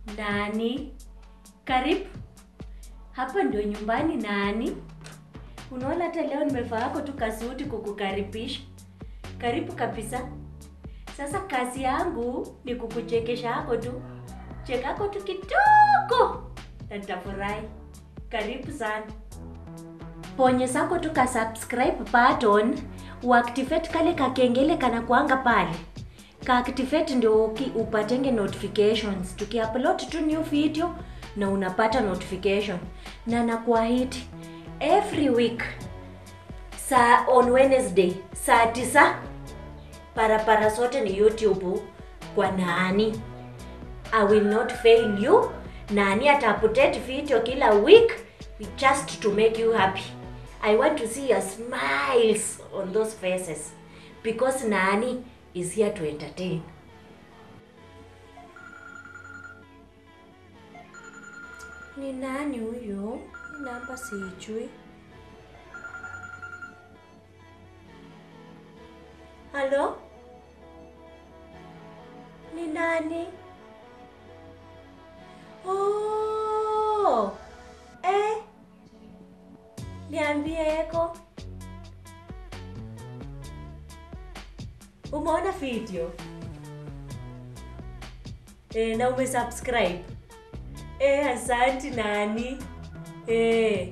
Nani? Karibu. Hapa ndio nyumbani nani? Unaona hata leo nimevaa yako tu kasuti kukukaribisha. Karibu kabisa. Sasa kazi yangu ni kukuchekesha yako tu. Chekako tu kidogo. Na nitafurahi. Karibu sana. Bonyeza tu ka subscribe button, uactivate kale kakengele kana kuanga pale. Ka activate ndio uki- upatenge notifications. Tukiupload tu new video na unapata notification. Na nakuahidi every week saa on Wednesday saa tisa parapara zote ni YouTube kwa Nani. I will not fail you. Nani ata update video kila week just to make you happy. I want to see your smiles on those faces because Nani is here to entertain. Ni nani huyo? Namba sijui. Halo? Ni nani? Oh! Eh? Niambie eko. Umeona video? Eh, na umesubscribe? Eh, asante nani? Eh.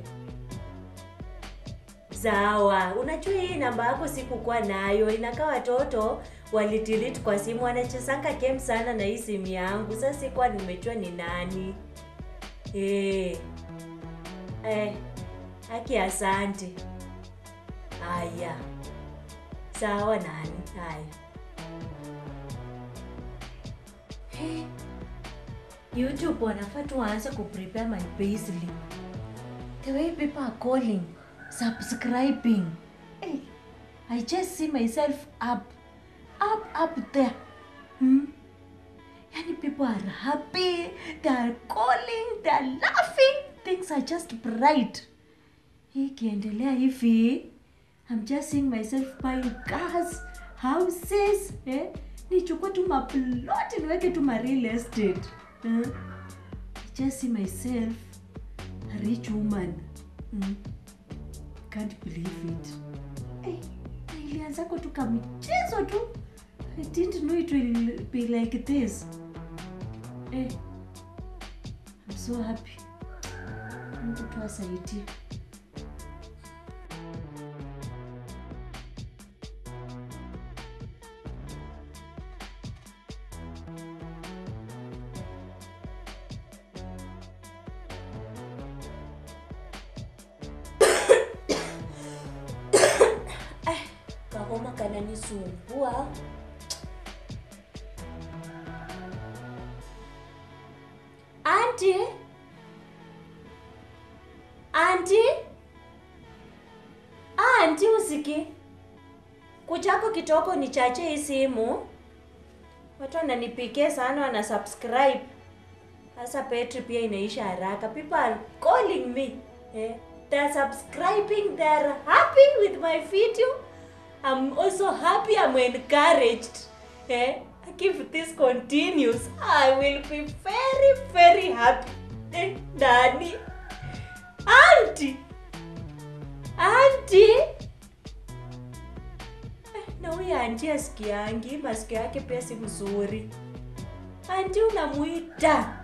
Sawa. Unajua hii namba yako sikukuwa nayo. Inakaa watoto walidelete kwa simu wanachezanga game sana na hii simu yangu. Sasa sikuwa nimejua ni nani. Eh. Eh. Haki asante. Haya. Sawa nani? Haya. Hey. YouTube wanafaa tu waanze kuprepare my payslip. The way people are calling, subscribing. Hey, I just see myself up, up, up there. Hmm? Yani people are happy, they are calling, they are laughing. Things are just bright. Hii ikiendelea hivi, I'm just seeing myself buying cars, houses, eh? Nichukue tu maplot niweke tu ma real estate. Eh? I just see myself a rich woman. Mm. Can't believe it. Eh, na ilianzako tu kamchezo tu. I didn't know it will be like this. Eh, I'm so happy. Mungu tu asaidie. Eh, kahoma kananisumbua. Anti? Anti? Anti usiki. Kuchako kitoko nichache hii simu. Watu wananipikia sana wana subscribe. Sasa petri pia inaisha haraka. People are calling me. Eh? They're subscribing. They're happy with my video. I'm also happy. I'm encouraged. Eh? If this continues, I will be very, very happy. Eh? Dani. Auntie. Auntie. Eh, na huyu anti asikiangi, masikio yake pia si mzuri. Anti unamuita